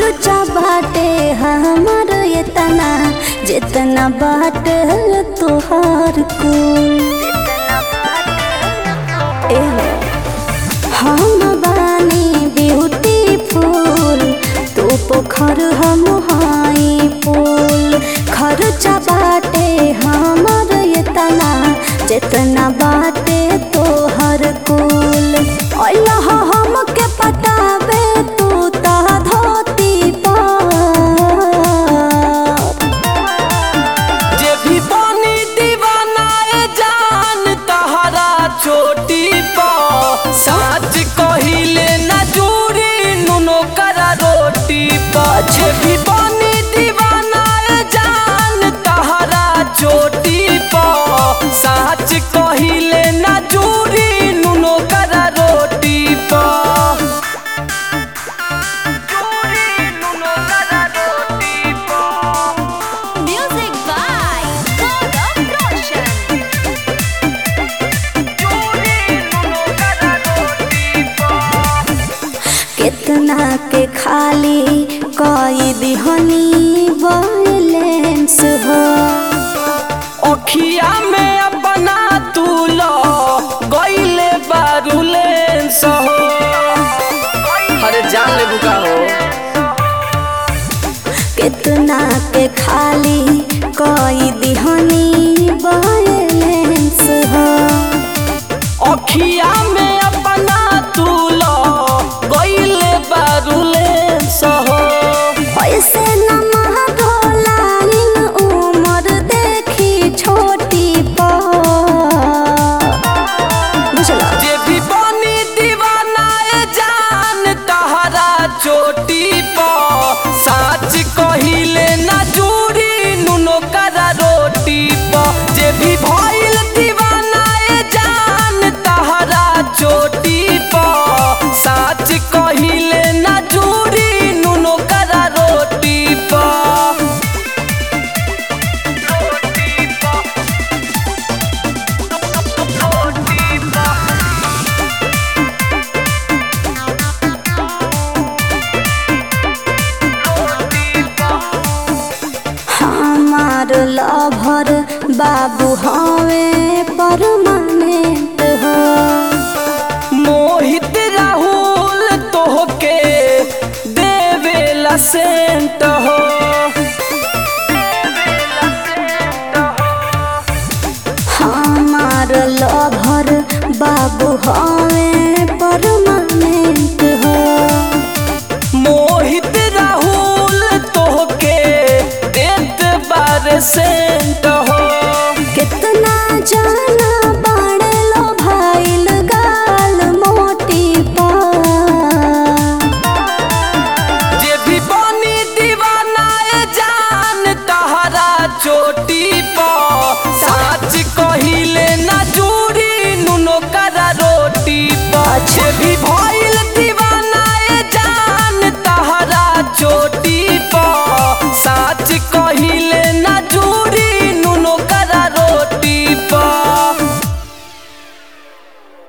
खर्चा बाटे हमर इतना जितना बाटे तोहार कुल एहो, हम बानी ब्यूटीफुल तू पोखर हम हाई पुल खर्चा बाटे हमर इतना जितना बाटे तोहर कुल अल्लाह हमके पटाबे तू ता धोती पर जे भी बनी दीवाना ए जान तहरा चोटी पर साच कहिले न जुड़ी नुनो करा रोटी पर जे भी बनी दीवाना ए जान तहरा चोटी पर साच कहिले न जुड़ी नुनो करा रोटी पर जुड़ी नुनो करा रोटी पर Music by Gaurav Roshan. कितना के खाली कई दिहनी बैलेंस हो अखिया में अपना तू लो गईले बारूलेंस हो अरे जान ले बुका हो कितना के खाली कई दिहनी बैलेंस हो अखिया में अपना तू लो गईले बारूलेंस हो ऐसे न महगोलाइन उम्र देखी छोटी पर बुझला जे भी बनी दीवाना ए जान तहरा चोटी पर साच कहिले न जुड़ी नुनो करा रोटी पर जे भी भइल दीवाना ए जान तहरा चोटी पर साच कहिले न जुड़ी नुनो करा रोटी पर रोटी पर रोटी पर हमार लभर बाबू हवे परमानेंट हो मोहित राहुल तोहके देवेला सेंट हो हमार लभर बाबू हवे परमानेंट हो मोहित राहुल तोहके देत बार सेंट हो कितना जाना बाड़े लो भाईल गाल मोटी पर जे भी बनी दीवाना ए जान तहरा चोटी पर साच कहिले न जुड़ी नुनो करा रोटी पर जे भी भइल दीवाना ए जान तहरा चोटी